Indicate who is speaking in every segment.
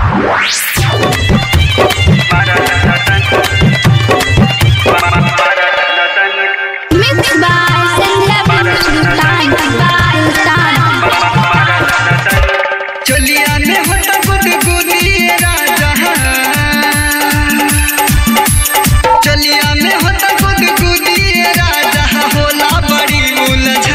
Speaker 1: Mixed by Sandra Sultan.
Speaker 2: चलिया में होता गुदगुदी राजा चलिया में होता गुदगुदी राजा होला बड़ी उलझन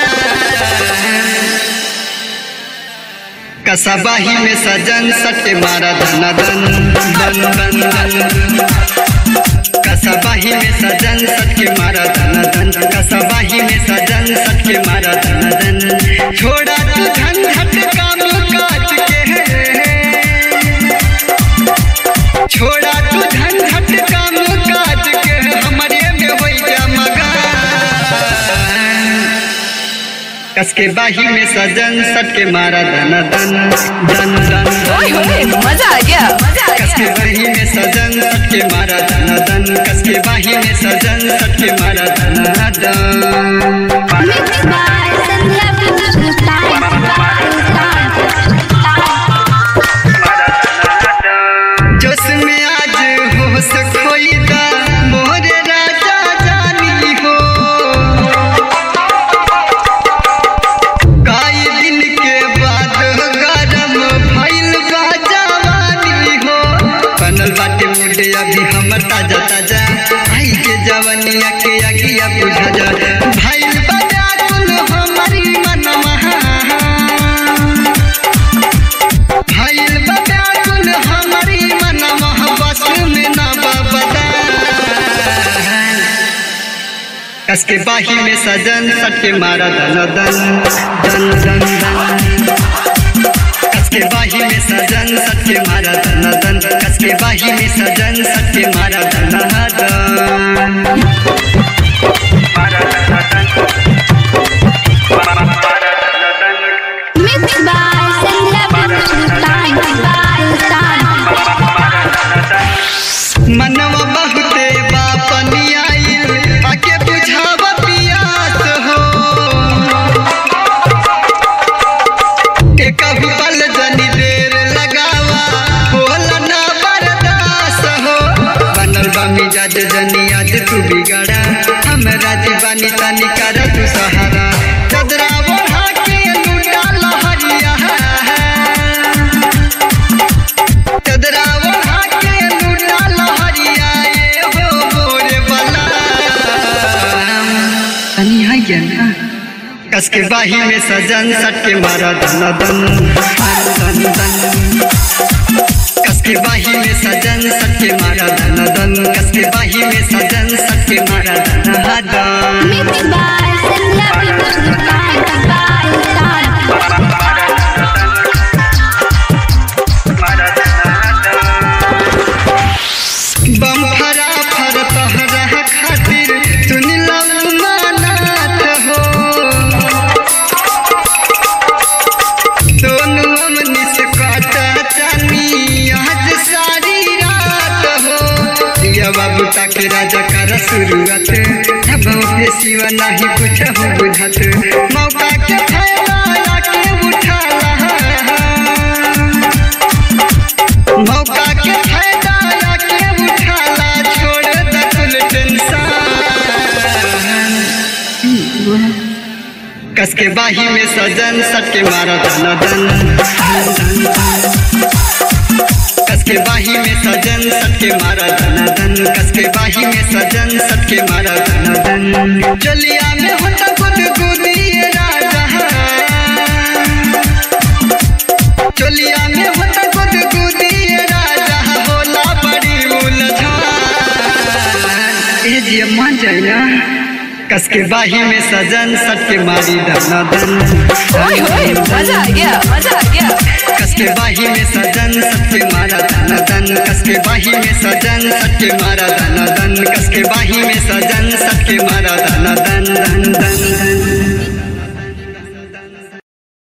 Speaker 2: कसबाही में सजन सटे मारा धन धन धन धन धन कसबाही में सजन सटके मारा धन धन कसबाही में सजन सटके मारा धन धन छोड़ा तू झंझट काम काज के छोड़ा तू झंझट काम काज के हमरे में होई जा मगन कसके बाही में सजन सटके मारा धन धन धन धन
Speaker 3: ओए होए मजा आ गया मजा आ
Speaker 2: कसके
Speaker 3: गया
Speaker 2: बाही में सजन सटके मारा धन धन कसके बाही में सजन सटके मारा धन धन
Speaker 1: Mixed by Sandra Sultan.
Speaker 2: जोश में आज होश खोई दा मोरे राजा जानी हो काई दिन के बाद गरम भइल बा जवानी हो बनल बाटे मुंडे अभी हमर ताजा ताजा आई के जवनिया के अगिया बुझा जा भइल बा व्याकुल हमारी मनवा भइल बा व्याकुल हमारी मनवा बस में ना बबदा कसके बाही में सजन सटके मारा धन धन धन धन धन कसके बाही में सजन सटके मारा धन धन कसके बाही में सजन सटके मारा धन धन
Speaker 1: Mixed by Sandra Sultan.
Speaker 2: मनवा बहुते बापनी आइल आके बुझाव पियास हो एकहु पल जनी देर लगावा होला ना बर्दास हो बनल बा मिजाज जनी आज तू बिगड़ा हमरा दीवानी तनी कर तू सहारा चदरा ओढ़ा के लूटा लहरिया चदरा ओढ़ा के लूटा लहरिया ये हो मोरे बला तनी है क्या ना कसके बाही में सजन सटके मारा धन धन धन धन कसके बाही में सजन सटके मारा धन धन कसके बाही में सजन सटके मारा धन धन
Speaker 1: Mixed by Sandra Sultan.
Speaker 2: बम फरा फर तहरा खातिर सुन लऊ मानात हो दोनों अमनी से काटा चानी आज सारी रात हो दिया बाबू ताके राजा कर शुरुआत अब पे सिवा नहीं कुछ हो बुझात मौका के फायदा आके उठा मौका के फायदा आके उठाला छोड़ द कुल टेंशन कसके बाही में सजन सटके मारा धन धन कसके बाही में सजन सटके मारा धन धन कसके बाही में सजन सटके मारा धन धन चलिया में होता गुद गुदी राजा चलिया में होता गुद गुदी राजा होला बड़ी उलझन ए जी मान जाए ना कसके बाही में सजन सटके मारी धन धन
Speaker 3: ओए होए मजा आ गया मजा आ गया
Speaker 2: कसके बाही में सजन सटके मारा धन धन कसके बाही में सजन सटके मारा धन धन कसके बाही में सजन सटके मारा धन धन धन धन धन